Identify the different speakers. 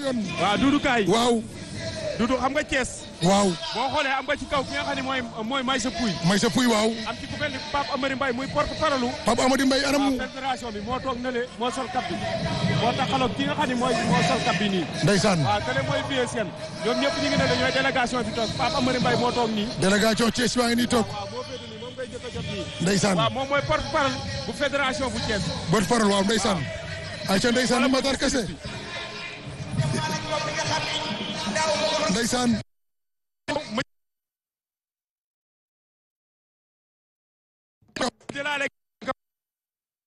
Speaker 1: yoon.
Speaker 2: waaw Doudou Kaay
Speaker 1: waaw
Speaker 2: Doudou xam nga Thiès
Speaker 1: waaw
Speaker 2: boo xoolee am nga ci kaw ki nga xam ne mooy mooy Maysa Pouy
Speaker 1: may sa puy waaw
Speaker 2: am ci ku mel ni Pape Amary Mbaye muy porte parole
Speaker 1: Pape Amady Mbaye
Speaker 2: waaw
Speaker 1: anamu
Speaker 2: fédération bi moo toog na le moo sol cap bi moo taxaloog ki nga xam ne mooy moo sol cap bi nii
Speaker 1: ndeysaan
Speaker 2: waaw kële mooy vie seen ñoom ñëpp ñu ngi ne la ñooy délégation bi toog Pape Amary Mbaye moo toog nii
Speaker 1: délégation Thiès baa ngi nii toog
Speaker 2: waaw moo féete nii moom ngay jëkk a jot nii
Speaker 1: ndeysaan
Speaker 2: waaw moom mooy porte parole bu fédération bu Thiès
Speaker 1: bot parole waaw ndeysaan ayca ndeysaan Matar Kase ndeysaan